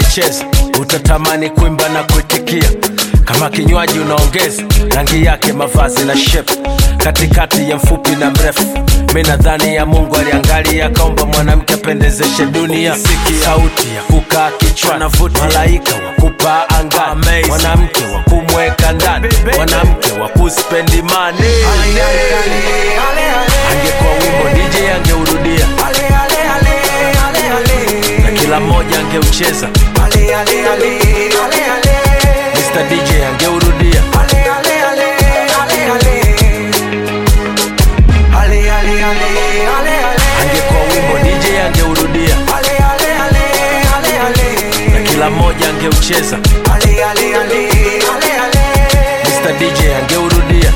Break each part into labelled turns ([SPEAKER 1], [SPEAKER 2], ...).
[SPEAKER 1] akicheza utatamani kuimba na kuitikia kama kinywaji unaongeza rangi yake mavazi na shep katikati ya mfupi na mrefu mi nadhani ya mungu aliangalia akaomba mwanamke apendezeshe dunia Siki sauti ya kukaa kichwani malaika wa kupaa angani mwanamke wa kumweka ndani mwanamke wa kuspendi mani angekuwa wimbo dj angeurudia na kila mmoja angeucheza Mr. DJ angeurudia angekuwa wimbo DJ angeurudia na kila mmoja angeucheza Mr. DJ angeurudia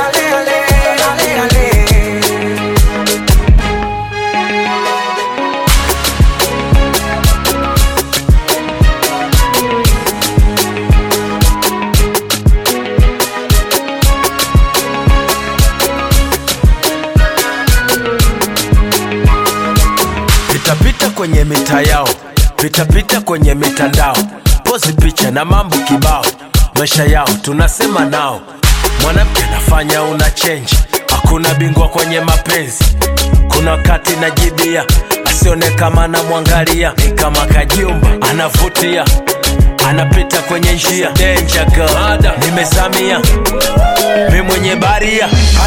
[SPEAKER 1] pitapita kwenye mita yao pitapita kwenye mitandao pozi picha na mambo kibao maisha yao tunasema nao mwanamke anafanya una chenji hakuna bingwa kwenye mapenzi kuna wakati najibia asione kama anamwangalia ni kama kajumba anavutia anapita kwenye njia Danger girl. nimezamia mi mwenye baria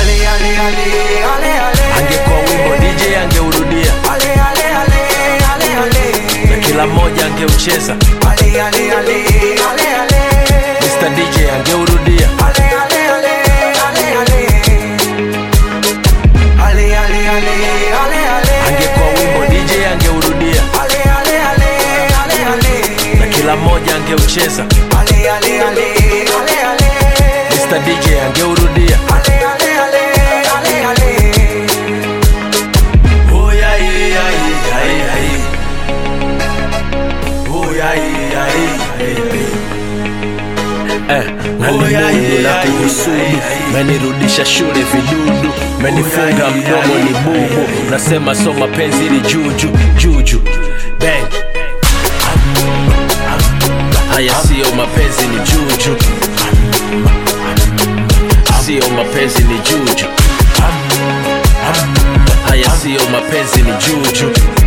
[SPEAKER 1] angekuwa wimbo dj angeurudia na kila mmoja angeucheza Mr. DJ angeurudia angekuwa wimbo DJ angeurudia na kila mmoja angeucheza Mr. DJ angeurudia Oh, yeah, yeah, yeah, yeah, yeah. Oh, yeah, yeah, yeah, yeah. Eh, nalimundu na kuhusudu menirudisha shule vidudu menifunga mdomo ni bubu nasema so mapenzi ili juju juju bang haya siyo mapenzi ni juju siyo mapenzi ni juju haya siyo mapenzi ni juju